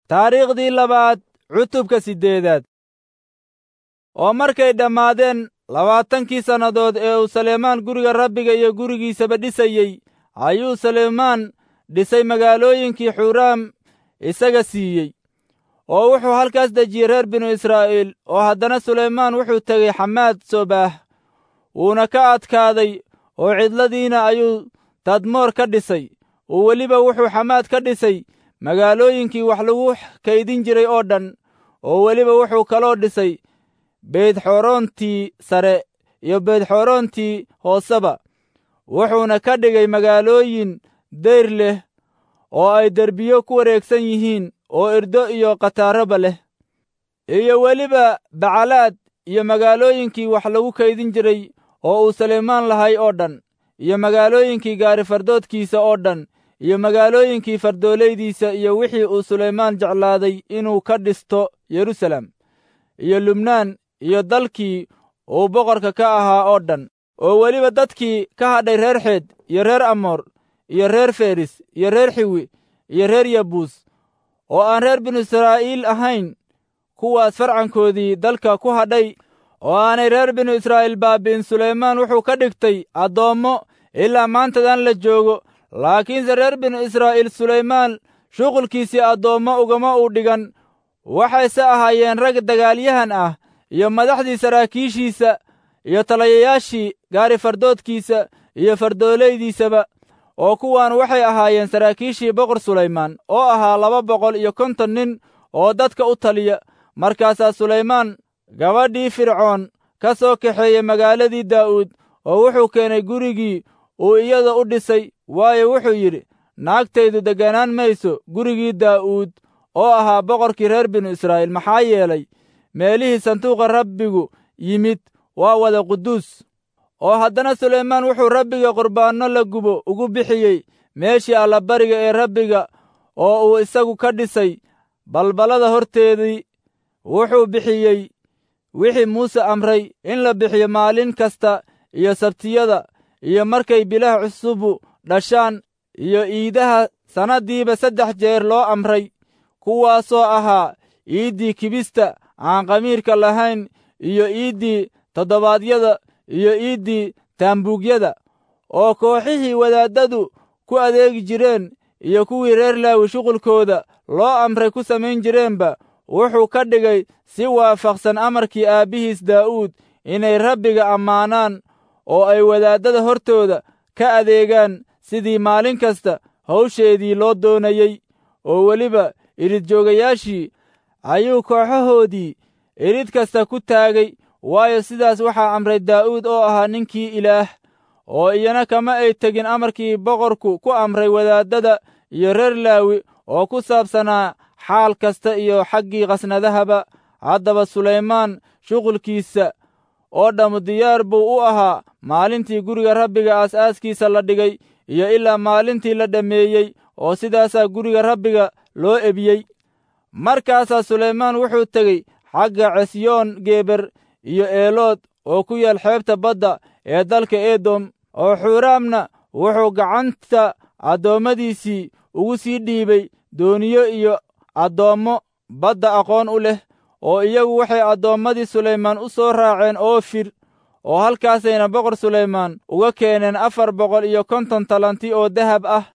taariikhdii labaad cutubka siddeedaad oo markay dhammaadeen labaatankii sannadood ee uu saleymaan guriga rabbiga iyo gurigiisaba dhisayey ayuu saleymaan dhisay magaalooyinkii xuuraam isaga siiyey oo wuxuu halkaas dejiyey reer binu israa'iil oo haddana sulaymaan wuxuu tegey xamaad sobaah wuuna ka adkaaday oo cidladiina ayuu tadmoor ka dhisay oo weliba wuxuu xamaad ka dhisay magaalooyinkii wax lagu kaydin jiray oo dhan oo weliba wuxuu kaloo dhisay beydxorontii sare iyo beydxorontii hooseba wuxuuna ka dhigay magaalooyin dayr leh oo ay derbiyo ku wareegsan yihiin oo irdo iyo khataaraba leh iyo weliba bacalaad iyo magaalooyinkii wax lagu kaydin jiray oo uu saleymaan lahay oo dhan iyo magaalooyinkii gaarifardoodkiisa oo dhan iyo magaalooyinkii fardoolaydiisa iyo wixii uu sulaymaan jeclaaday inuu ka dhisto yerusalem iyo lubnaan iyo dalkii uu boqorka ka ahaa oo dhan oo weliba dadkii ka hadhay reer xeed iyo reer amoor iyo reer feris iyo reer xiwi iyo reer yabuus oo aan reer binu israa'iil ahayn kuwaas farcankoodii dalka ku hadhay oo aanay reer binu israa'iil baabi'in sulaymaan wuxuu ka dhigtay addoommo ilaa maantadan la joogo laakiinse reer binu israa'iil sulaymaan shuqulkiisii addoommo ugama uu dhigan waxayse ahaayeen rag dagaalyahan ah iyo madaxdii saraakiishiisa iyo talayayaashii gaari fardoodkiisa iyo fardoolaydiisaba oo kuwaan waxay ahaayeen saraakiishii boqor sulaymaan oo ahaa laba boqol iyo konton nin oo dadka u taliya markaasaa sulaymaan gabadhii fircoon ka soo kaxeeyey magaaladii daa'uud oo wuxuu keenay gurigii uu iyada u dhisay waayo wuxuu yidhi naagtaydu degganaan mayso gurigii daa'uud oo ahaa boqorkii reer binu israa'iil maxaa yeelay meelihii sanduuqa rabbigu yimid waa wada quduus oo haddana sulaymaan wuxuu rabbiga qurbaanno la gubo ugu bixiyey meeshii allabariga ee rabbiga oo uu isagu ka dhisay balballada horteedii wuxuu bixiyey wixii muuse amray in la bixiyo maalin kasta iyo sabtiyada iyo markay bilaha cusubu dhashaan iyo iidaha sannaddiiba saddex jeer loo amray kuwaasoo ahaa iiddii kibista aan qamiirka lahayn iyo iiddii toddobaadyada iyo iiddii taambuugyada oo kooxihii wadaaddadu ku adeegi jireen iyo kuwii reer laawi shuqulkooda loo amray ku samayn jireenba wuxuu ka dhigay si waafaqsan amarkii aabbihiis daa'uud inay rabbiga ammaanaan oo ay wadaaddada hortooda ka adeegaan sidii maalin kasta hawsheedii loo doonayey oo weliba iridjoogayaashii ayuu kooxahoodii irid kasta ku taagay waayo sidaas waxaa amray daa'uud oo ahaa ninkii ilaah oo iyana kama ay tegin amarkii boqorku ku amray wadaaddada iyo reer laawi oo ku saabsanaa xaal kasta iyo xaggii khasnadahaba haddaba sulaymaan shuqulkiisa oo dhammu diyaar buu u ahaa maalintii guriga rabbiga aasaaskiisa la dhigay iyo ilaa maalintii la dhammeeyey oo sidaasaa guriga rabbiga loo ebiyey markaasaa sulaymaan wuxuu tegey xagga cesyoon geber iyo eelood oo ku yaal xeebta badda ee dalka edom oo xuuraamna wuxuu gacanta addoommadiisii ugu sii dhiibay dooniyo iyo addoommo badda aqoon u leh oo iyagu waxay addoommadii sulaymaan u soo raaceen oofir oo halkaasayna boqor sulaymaan uga keeneen afar boqol iyo konton talanti oo dahab ah